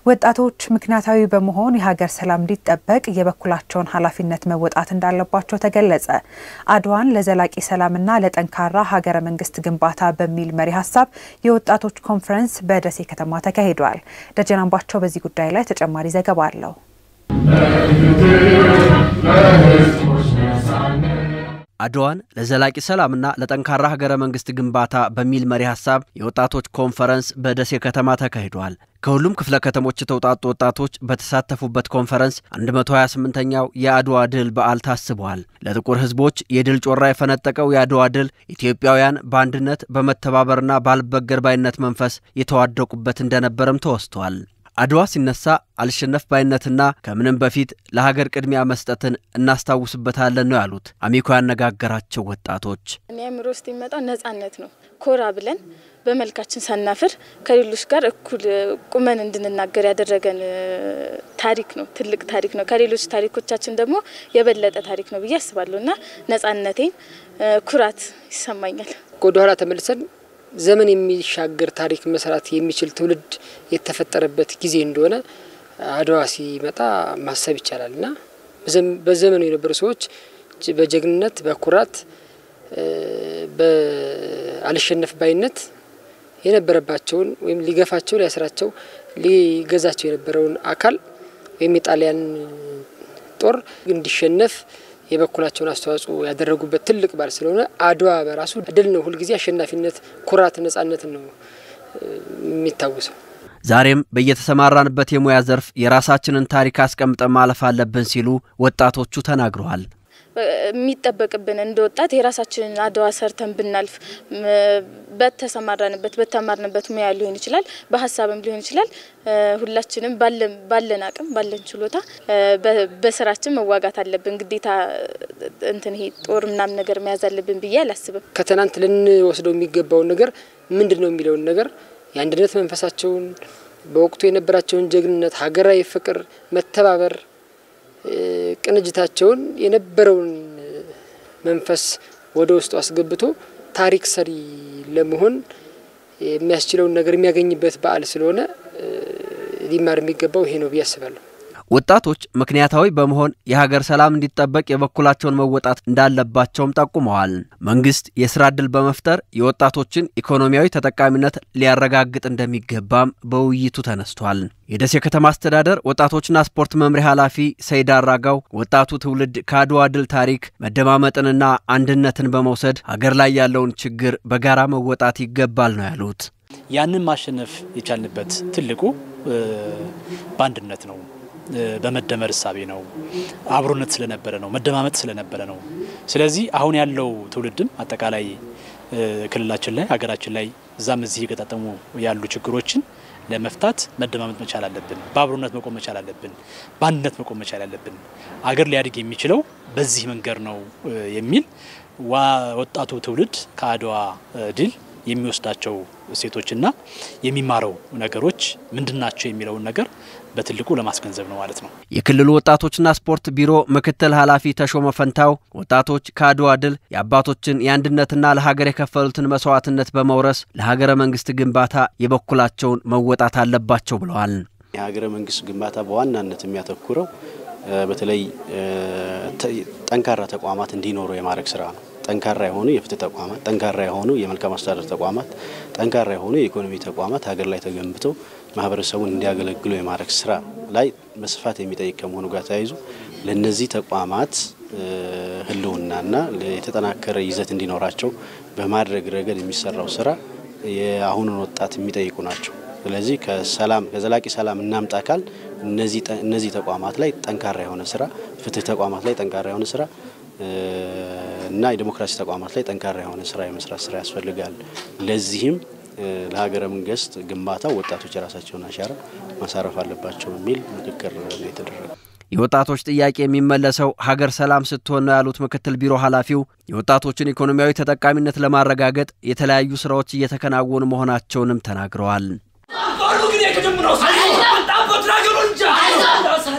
ወጣቶች ምክንያታዊ በመሆን የሀገር ሰላም እንዲጠበቅ የበኩላቸውን ኃላፊነት መወጣት እንዳለባቸው ተገለጸ። አድዋን ለዘላቂ ሰላምና ለጠንካራ ሀገረ መንግስት ግንባታ በሚል መሪ ሀሳብ የወጣቶች ኮንፈረንስ በደሴ ከተማ ተካሂዷል። ደጀን አምባቸው በዚህ ጉዳይ ላይ ተጨማሪ ዘገባ አለው። አድዋን ለዘላቂ ሰላምና ለጠንካራ ሀገረ መንግስት ግንባታ በሚል መሪ ሀሳብ የወጣቶች ኮንፈረንስ በደሴ ከተማ ተካሂዷል። ከሁሉም ክፍለ ከተሞች የተውጣጡ ወጣቶች በተሳተፉበት ኮንፈረንስ 128ኛው የአድዋ ድል በዓል ታስቧል። ለጥቁር ሕዝቦች የድል ጮራ የፈነጠቀው የአድዋ ድል ኢትዮጵያውያን በአንድነት በመተባበርና ባልበገር ባይነት መንፈስ የተዋደቁበት እንደነበረም ተወስቷል። አድዋ ሲነሳ አልሸነፍ ባይነትና ከምንም በፊት ለሀገር ቅድሚያ መስጠትን እናስታውስበታለን ነው ያሉት አሚኮ ያነጋገራቸው ወጣቶች። እኔ አእምሮ ውስጥ የሚመጣው ነጻነት ነው። ኮራ ብለን በመልካችን ሳናፍር ከሌሎች ጋር እኩል ቁመን እንድንናገር ያደረገን ታሪክ ነው። ትልቅ ታሪክ ነው። ከሌሎች ታሪኮቻችን ደግሞ የበለጠ ታሪክ ነው ብዬ አስባለሁ እና ነጻነቴን ኩራት ይሰማኛል። ወደኋላ ተመልሰን ዘመን የሚሻገር ታሪክ መስራት የሚችል ትውልድ የተፈጠረበት ጊዜ እንደሆነ አድዋ ሲመጣ ማሰብ ይቻላል እና በዘመኑ የነበሩ ሰዎች በጀግንነት፣ በኩራት፣ በአልሸነፍ ባይነት የነበረባቸውን ወይም ሊገፋቸው፣ ሊያስራቸው፣ ሊገዛቸው የነበረውን አካል ወይም የጣሊያን ጦር እንዲሸነፍ የበኩላቸውን አስተዋጽኦ ያደረጉበት ትልቅ በዓል ስለሆነ አድዋ በራሱ ድል ነው። ሁልጊዜ አሸናፊነት፣ ኩራት፣ ነጻነትን ነው የሚታወሰው። ዛሬም በየተሰማራንበት የሙያ ዘርፍ የራሳችንን ታሪክ አስቀምጠን ማለፍ አለብን ሲሉ ወጣቶቹ ተናግረዋል። የሚጠበቅብን እንደ ወጣት የራሳችንን አድዋ ሰርተን ብናልፍ በተሰማራንበት በተማርንበት ሙያ ሊሆን ይችላል፣ በሀሳብም ሊሆን ይችላል። ሁላችንም ባለን አቅም ባለን ችሎታ በስራችን መዋጋት አለብን። ግዴታ እንትን ይሄ ጦር ምናምን ነገር መያዝ አለብን ብዬ አላስብም። ከትናንት ልንወስደው የሚገባውን ነገር ምንድን ነው የሚለውን ነገር የአንድነት መንፈሳቸውን በወቅቱ የነበራቸውን ጀግንነት፣ ሀገራዊ ፍቅር፣ መተባበር ቅንጅታቸውን የነበረውን መንፈስ ወደ ውስጡ አስገብቶ ታሪክ ሰሪ ለመሆን የሚያስችለውን ነገር የሚያገኝበት በዓል ስለሆነ ሊማር የሚገባው ይሄ ነው ብዬ አስባለሁ። ወጣቶች ምክንያታዊ በመሆን የሀገር ሰላም እንዲጠበቅ የበኩላቸውን መወጣት እንዳለባቸውም ጠቁመዋል። መንግስት የስራ ዕድል በመፍጠር የወጣቶችን ኢኮኖሚያዊ ተጠቃሚነት ሊያረጋግጥ እንደሚገባም በውይይቱ ተነስቷል። የደሴ ከተማ አስተዳደር ወጣቶችና ስፖርት መምሪያ ኃላፊ ሰይድ አራጋው ወጣቱ ትውልድ ከአድዋ ድል ታሪክ መደማመጥንና አንድነትን በመውሰድ ሀገር ላይ ያለውን ችግር በጋራ መወጣት ይገባል ነው ያሉት። ያንን ማሸነፍ የቻልንበት ትልቁ በአንድነት ነው በመደመር እሳቤ ነው። አብሮነት ስለነበረ ነው። መደማመጥ ስለነበረ ነው። ስለዚህ አሁን ያለው ትውልድም አጠቃላይ ክልላችን ላይ ሀገራችን ላይ እዛም እዚህ የገጣጠሙ ያሉ ችግሮችን ለመፍታት መደማመጥ መቻል አለብን። በአብሮነት መቆም መቻል አለብን። በአንድነት መቆም መቻል አለብን። አገር ሊያድግ የሚችለው በዚህ መንገድ ነው የሚል ወጣቱ ትውልድ ከአድዋ ድል የሚወስዳቸው እሴቶችና የሚማረው ነገሮች ምንድናቸው የሚለውን ነገር በትልቁ ለማስገንዘብ ነው ማለት ነው። የክልሉ ወጣቶችና ስፖርት ቢሮ ምክትል ኃላፊ ተሾመ ፈንታው ወጣቶች ከአድዋ ድል የአባቶችን የአንድነትና ለሀገር የከፈሉትን መስዋዕትነት በመውረስ ለሀገረ መንግስት ግንባታ የበኩላቸውን መወጣት አለባቸው ብለዋል። የሀገረ መንግስት ግንባታ በዋናነት የሚያተኩረው በተለይ ጠንካራ ተቋማት እንዲኖሩ የማድረግ ስራ ነው። ጠንካራ የሆኑ የፍትህ ተቋማት፣ ጠንካራ የሆኑ የመልካም አስተዳደር ተቋማት፣ ጠንካራ የሆኑ የኢኮኖሚ ተቋማት ሀገር ላይ ተገንብተው ማህበረሰቡን እንዲያገለግሉ የማድረግ ስራ ላይ በስፋት የሚጠይቅ ከመሆኑ ጋር ተያይዞ ለእነዚህ ተቋማት ህልውናና የተጠናከረ ይዘት እንዲኖራቸው በማድረግ ረገድ የሚሰራው ስራ የአሁኑን ወጣት የሚጠይቁ ናቸው። ስለዚህ ከሰላም ከዘላቂ ሰላም እናምጣ ካል እነዚህ ተቋማት ላይ ጠንካራ የሆነ ስራ፣ ፍትህ ተቋማት ላይ ጠንካራ የሆነ ስራ እና የዲሞክራሲ ተቋማት ላይ ጠንካራ የሆነ ስራ የመስራት ስራ ያስፈልጋል። ለዚህም ለሀገረ መንግስት ግንባታ ወጣቶች የራሳቸውን አሻራ ማሳረፍ አለባቸው የሚል ምክክር ነው የተደረገው። የወጣቶች ጥያቄ የሚመለሰው ሀገር ሰላም ስትሆን ነው ያሉት ምክትል ቢሮ ኃላፊው የወጣቶችን ኢኮኖሚያዊ ተጠቃሚነት ለማረጋገጥ የተለያዩ ስራዎች እየተከናወኑ መሆናቸውንም ተናግረዋል።